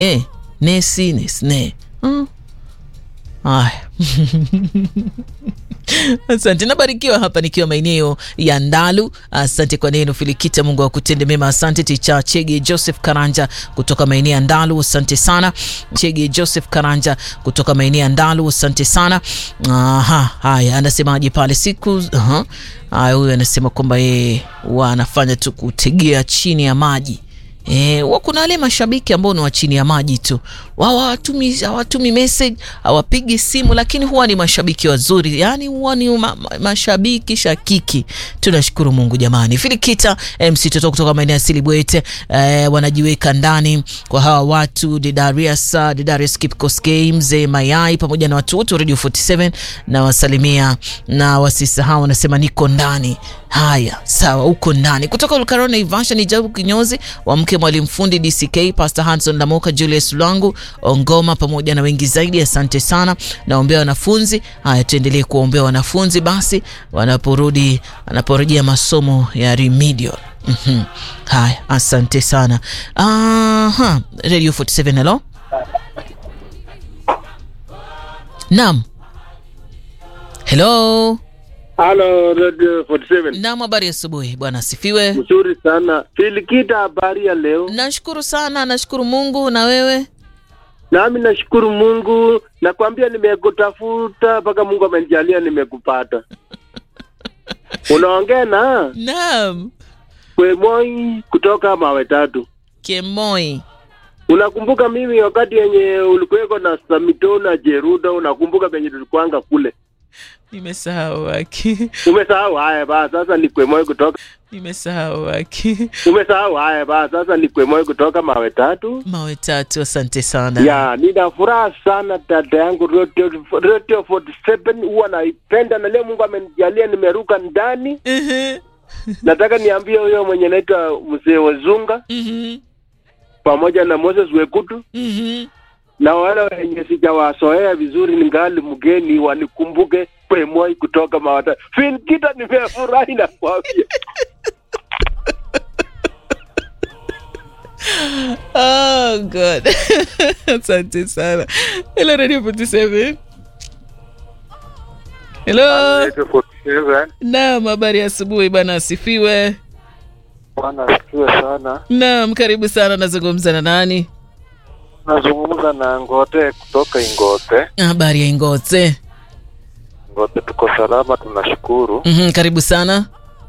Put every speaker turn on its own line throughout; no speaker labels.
eh, nesi nesne mm. Aya. Asante, nabarikiwa hapa nikiwa maeneo ya Ndalu. Asante kwa neno Filikita, Mungu akutende mema. Asante Ticha Chege Joseph Karanja kutoka maeneo ya Ndalu, asante sana Chege Joseph Karanja kutoka maeneo ya Ndalu, asante sana. Aha, haya, anasemaje pale siku aha. Haya, huyu anasema kwamba yeye wanafanya tu kutegea chini ya maji E, kuna wale mashabiki ambao ni wa chini ya maji tu, wao hawatumi hawatumi message hawapigi simu, lakini huwa ni mashabiki wazuri, yani huwa ni ma, ma, mashabiki shakiki. Tunashukuru Mungu jamani. Filikita MC Toto kutoka maeneo ya Silibwete e, wanajiweka ndani kwa hawa watu Didarius Didarius Kipkos Games Mayai pamoja na watu wote Radio 47 na wasalimia na wasisahau, wanasema niko ndani. Haya, sawa, uko ndani. Kutoka Ulkarona Ivasha ni Jabu Kinyozi wa mke mwalimu fundi DCK Pastor Hanson Lamoka Julius Lwangu Ongoma pamoja na wengi zaidi. Asante sana, naombea wanafunzi. Haya, tuendelee kuombea wanafunzi basi wanaporudi wanaporejea masomo ya remedial. mm -hmm. Haya, asante sana. Aha, Radio 47 hello. Naam, hello
Halo Radio 47.
Naam, habari asubuhi bwana, asifiwe.
Mzuri sana. Filikita, habari ya leo?
Nashukuru sana, nashukuru Mungu. Na wewe?
Nami nashukuru Mungu, nakwambia nimekutafuta mpaka Mungu amenijalia nimekupata. Unaongea na
Naam,
Kwemoi kutoka mawe tatu.
Kemoi.
Unakumbuka mimi wakati yenye ulikuweko na Samito na Jeruda, unakumbuka penye tulikuanga kule?
Nimesahau aki.
Umesahau? Haya basi, sasa ni Kwemoi kutoka
Nimesahau aki.
umesahau? Haya basi, sasa ni Kwemoi kutoka mawe tatu.
Mawe tatu, asante sana.
Ya, nina furaha sana dada yangu Radio, Radio 47 huwa naipenda na leo Mungu amenijalia nimeruka ndani.
Mhm,
Nataka niambie huyo mwenye naitwa mzee Wazunga
mhm,
pamoja na Moses Wekutu
mhm.
na wale wenye sijawasoea vizuri ningali mgeni wanikumbuke Kwemoi kutoka Mawata. Finkita, nimefurahi na kuambia.
Oh God. Asante sana. Hello Radio 47. Hello.
Radio 47.
Naam, habari ya asubuhi bwana, asifiwe.
Bwana asifiwe sana.
Naam, karibu sana. Nazungumza na nani?
Nazungumza na Ngote kutoka Ingote.
Habari ya Ingote.
Ngote tuko salama, tunashukuru.
Mhm, karibu sana.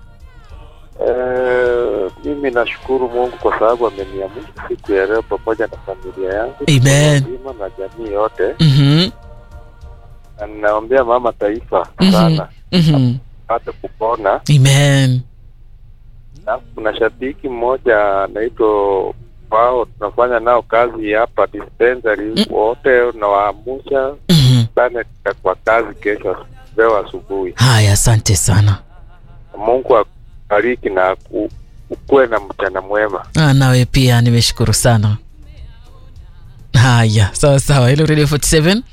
Eh, mimi nashukuru Mungu kwa sababu ameniamsha siku ya leo pamoja na familia yangu
Amen.
nzima na jamii yote,
Mhm,
na ninaombea mama taifa
mhm,
sana
mhm.
apate kupona.
Amen.
Na kuna shabiki mmoja anaitwa wao, tunafanya nao kazi hapa dispensary, wote nawaamusha
Mhm.
sana kwa kazi kesho leo asubuhi.
Haya, asante sana.
Mungu akubariki na ku- ukuwe na mchana mwema.
Ah, nawe pia nimeshukuru sana. Haya, sawa sawa. Hello Radio 47.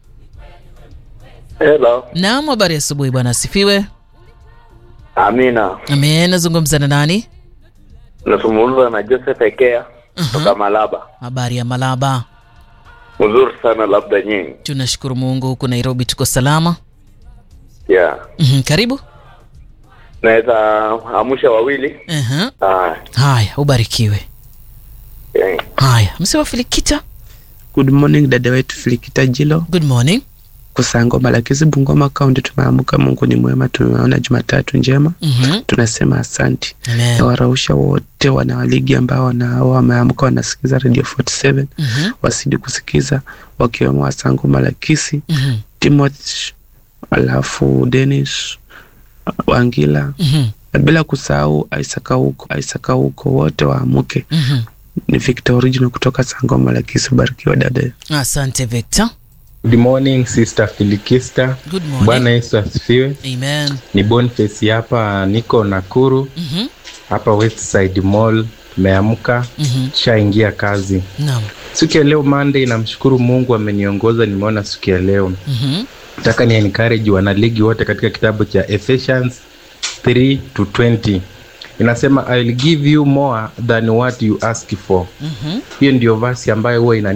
Hello.
Naam, habari ya asubuhi bwana, asifiwe.
Amina.
Amen. Nazungumza na nani?
Nazungumza na Joseph Ekea kutoka Malaba.
Habari ya Malaba.
Mzuri sana labda nyinyi.
Tunashukuru Mungu, huku Nairobi tuko salama.
Yeah.
Mhm, karibu.
Naweza amusha wawili.
Aha.
Ah,
Haya, ubarikiwe.
yeah.
Haya, msewa Filikita.
Good morning dada wetu Filikita Jilo
Good morning.
Kusango Malakizi Bungoma Kaunti. Tumeamka, Mungu ni mwema, tumeona Jumatatu njema,
Mhm.
tunasema asanti.
Amen.
Nawarausha wote wanawaligi ambao wana wameamka wanasikiza Radio 47
Mhm.
wasidi kusikiza, wakiwemo Wasango Malakisi,
Mhm.
Timothy, alafu Dennis Wangila
Mhm.
na bila kusahau Isaka huko Isaka huko, wote waamuke.
Mhm.
Ni Victor Original kutoka Sango Malakisi. Barikiwa dada.
Asante Victor.
Good morning Sister Filikista.
Good morning.
Bwana Yesu asifiwe.
Amen.
Ni Boniface hapa, niko Nakuru
Mhm.
hapa Westside Mall. Tumeamka,
Mhm.
tushaingia kazi
Naam.
siku ya leo Monday. Namshukuru Mungu ameniongoza, nimeona siku ya leo.
Mhm.
Nataka ni encourage wanaligi wote katika kitabu cha Ephesians 3 to 20 inasema I will give you more than what you ask for.
Mhm.
Hiyo ndio verse ambayo huwa ina